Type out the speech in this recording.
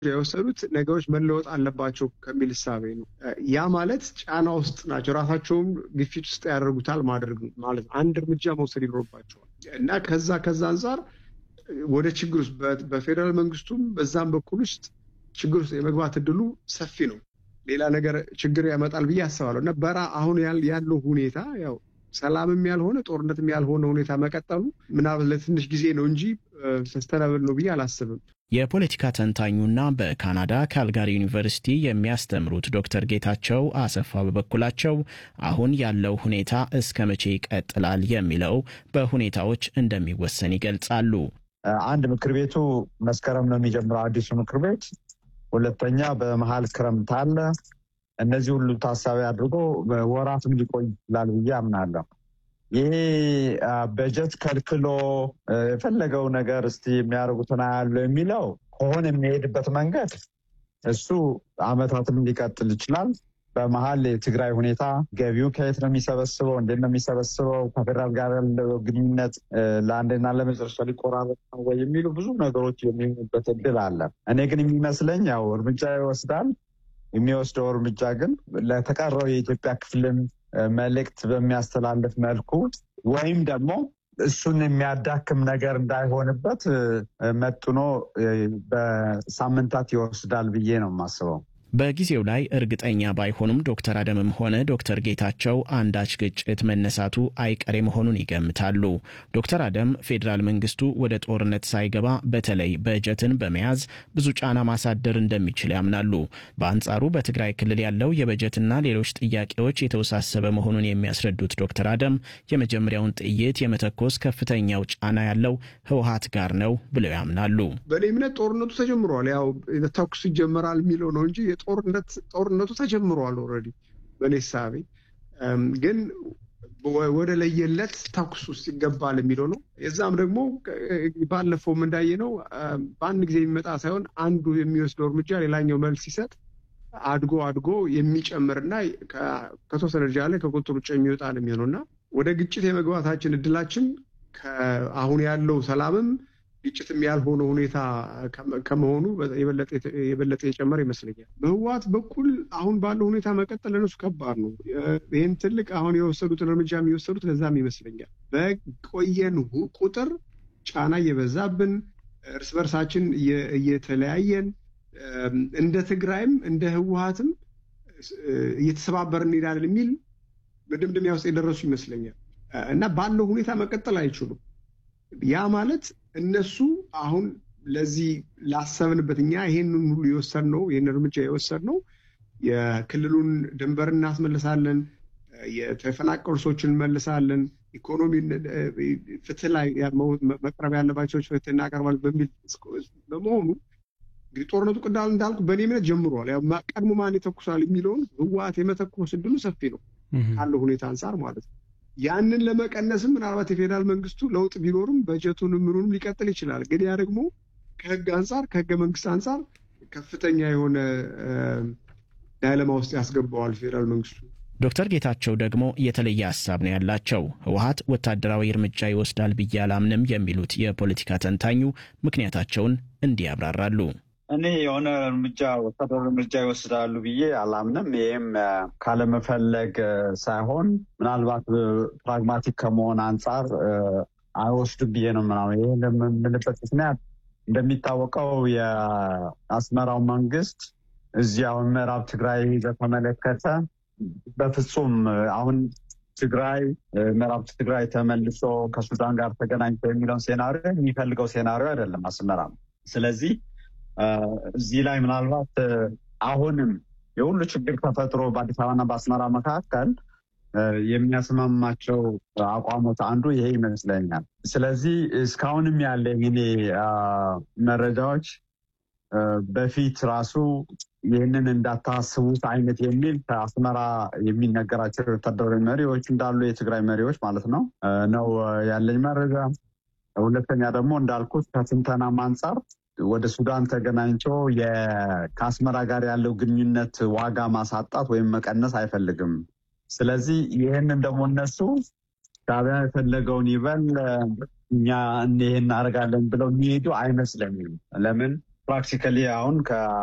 የወሰዱት ነገሮች መለወጥ አለባቸው ከሚል እሳቤ ነው። ያ ማለት ጫና ውስጥ ናቸው፣ ራሳቸውም ግፊት ውስጥ ያደርጉታል ማድረግ ማለት አንድ እርምጃ መውሰድ ይኖርባቸዋል እና ከዛ ከዛ አንጻር ወደ ችግር ውስጥ በፌዴራል መንግስቱም በዛም በኩል ውስጥ ችግር ውስጥ የመግባት እድሉ ሰፊ ነው። ሌላ ነገር ችግር ያመጣል ብዬ አስባለሁ እና በራ አሁን ያለው ሁኔታ ያው ሰላምም ያልሆነ ጦርነትም ያልሆነ ሁኔታ መቀጠሉ ምናልባት ለትንሽ ጊዜ ነው እንጂ ሰስተናብል ነው ብዬ አላስብም። የፖለቲካ ተንታኙና በካናዳ ካልጋሪ ዩኒቨርሲቲ የሚያስተምሩት ዶክተር ጌታቸው አሰፋ በበኩላቸው አሁን ያለው ሁኔታ እስከ መቼ ይቀጥላል የሚለው በሁኔታዎች እንደሚወሰን ይገልጻሉ። አንድ ምክር ቤቱ መስከረም ነው የሚጀምረው አዲሱ ምክር ቤት። ሁለተኛ በመሀል ክረምት አለ። እነዚህ ሁሉ ታሳቢ አድርጎ ወራትም ሊቆይ ይችላል ብዬ አምናለሁ። ይሄ በጀት ከልክሎ የፈለገው ነገር እስቲ የሚያደርጉትን ያለው የሚለው ከሆነ የሚሄድበት መንገድ እሱ አመታትም ሊቀጥል ይችላል። በመሀል የትግራይ ሁኔታ ገቢው ከየት ነው የሚሰበስበው? እንዴት ነው የሚሰበስበው? ከፌደራል ጋር ያለው ግንኙነት ለአንድና ለመጨረሻ ሊቆራረጥ ነው ወይ የሚሉ ብዙ ነገሮች የሚሆኑበት እድል አለ። እኔ ግን የሚመስለኝ ያው እርምጃ ይወስዳል። የሚወስደው እርምጃ ግን ለተቀረው የኢትዮጵያ ክፍልን መልእክት በሚያስተላልፍ መልኩ ወይም ደግሞ እሱን የሚያዳክም ነገር እንዳይሆንበት መጥኖ በሳምንታት ይወስዳል ብዬ ነው የማስበው። በጊዜው ላይ እርግጠኛ ባይሆኑም ዶክተር አደምም ሆነ ዶክተር ጌታቸው አንዳች ግጭት መነሳቱ አይቀሬ መሆኑን ይገምታሉ። ዶክተር አደም ፌዴራል መንግስቱ ወደ ጦርነት ሳይገባ በተለይ በጀትን በመያዝ ብዙ ጫና ማሳደር እንደሚችል ያምናሉ። በአንጻሩ በትግራይ ክልል ያለው የበጀትና ሌሎች ጥያቄዎች የተወሳሰበ መሆኑን የሚያስረዱት ዶክተር አደም የመጀመሪያውን ጥይት የመተኮስ ከፍተኛው ጫና ያለው ህወሀት ጋር ነው ብለው ያምናሉ። በእኔ እምነት ጦርነቱ ተጀምሯል። ያው ተኩስ ይጀመራል የሚለው ነው እንጂ ጦርነቱ ተጀምሯል ኦልሬዲ በእኔ ሳቤ ግን ወደ ለየለት ተኩስ ውስጥ ይገባል የሚለው ነው። የዛም ደግሞ ባለፈውም እንዳየ ነው በአንድ ጊዜ የሚመጣ ሳይሆን አንዱ የሚወስደው እርምጃ ሌላኛው መልስ ሲሰጥ አድጎ አድጎ የሚጨምርና ከተወሰነ ደረጃ ላይ ከቁጥጥር ውጭ የሚወጣ ነው የሚሆነው እና ወደ ግጭት የመግባታችን እድላችን አሁን ያለው ሰላምም ግጭትም ያልሆነ ሁኔታ ከመሆኑ የበለጠ የጨመረ ይመስለኛል። በህወሓት በኩል አሁን ባለው ሁኔታ መቀጠል ለነሱ ከባድ ነው። ይህን ትልቅ አሁን የወሰዱትን እርምጃ የሚወሰዱት ለዛም ይመስለኛል። በቆየን ቁጥር ጫና እየበዛብን እርስ በርሳችን እየተለያየን እንደ ትግራይም እንደ ህወሓትም እየተሰባበርን እንሄዳለን የሚል መደምደሚያ ውስጥ የደረሱ ይመስለኛል እና ባለው ሁኔታ መቀጠል አይችሉም። ያ ማለት እነሱ አሁን ለዚህ ላሰብንበት እኛ ይሄንን ሁሉ የወሰድነው ይህን እርምጃ የወሰድነው የክልሉን ድንበር እናስመልሳለን፣ የተፈናቀሉ ሰዎችን እንመልሳለን፣ ኢኮኖሚ ፍትህ ላይ መቅረብ ያለባቸው ፍትህ እናቀርባለን በሚል በመሆኑ እንግዲህ ጦርነቱ ቅዳል እንዳልኩ በእኔ እምነት ጀምሯል። ቀድሞ ማን ይተኩሳል የሚለውን ህወሓት የመተኮስ እድሉ ሰፊ ነው ካለው ሁኔታ አንጻር ማለት ነው። ያንን ለመቀነስም ምናልባት የፌዴራል መንግስቱ ለውጥ ቢኖርም በጀቱን ምኑንም ሊቀጥል ይችላል። ግን ያ ደግሞ ከህግ አንጻር ከህገ መንግስት አንጻር ከፍተኛ የሆነ ዳይለማ ውስጥ ያስገባዋል ፌዴራል መንግስቱ። ዶክተር ጌታቸው ደግሞ የተለየ ሀሳብ ነው ያላቸው። ህወሓት ወታደራዊ እርምጃ ይወስዳል ብዬ አላምንም የሚሉት የፖለቲካ ተንታኙ ምክንያታቸውን እንዲህ ያብራራሉ። እኔ የሆነ እርምጃ ወታደራዊ እርምጃ ይወስዳሉ ብዬ አላምንም። ይህም ካለመፈለግ ሳይሆን ምናልባት ፕራግማቲክ ከመሆን አንጻር አይወስዱም ብዬ ነው ምናምን። ይህ የምንልበት ምክንያት እንደሚታወቀው የአስመራው መንግስት እዚህ አሁን ምዕራብ ትግራይ በተመለከተ በፍጹም አሁን ትግራይ ምዕራብ ትግራይ ተመልሶ ከሱዳን ጋር ተገናኝቶ የሚለውን ሴናሪዮ የሚፈልገው ሴናሪዮ አይደለም አስመራ። ስለዚህ እዚህ ላይ ምናልባት አሁንም የሁሉ ችግር ተፈጥሮ በአዲስ አበባና በአስመራ መካከል የሚያስማማቸው አቋሞት አንዱ ይሄ ይመስለኛል። ስለዚህ እስካሁንም ያለኝ እኔ መረጃዎች በፊት ራሱ ይህንን እንዳታስቡት አይነት የሚል ከአስመራ የሚነገራቸው ወታደራዊ መሪዎች እንዳሉ የትግራይ መሪዎች ማለት ነው ነው ያለኝ መረጃ። ሁለተኛ ደግሞ እንዳልኩት ከትንተናም አንጻር ወደ ሱዳን ተገናኝቶ ከአስመራ ጋር ያለው ግንኙነት ዋጋ ማሳጣት ወይም መቀነስ አይፈልግም። ስለዚህ ይህንን ደግሞ እነሱ ሻዕቢያ የፈለገውን ይበል እኛ ይህን እናደርጋለን ብለው የሚሄዱ አይመስለኝም። ለምን ፕራክቲካሊ አሁን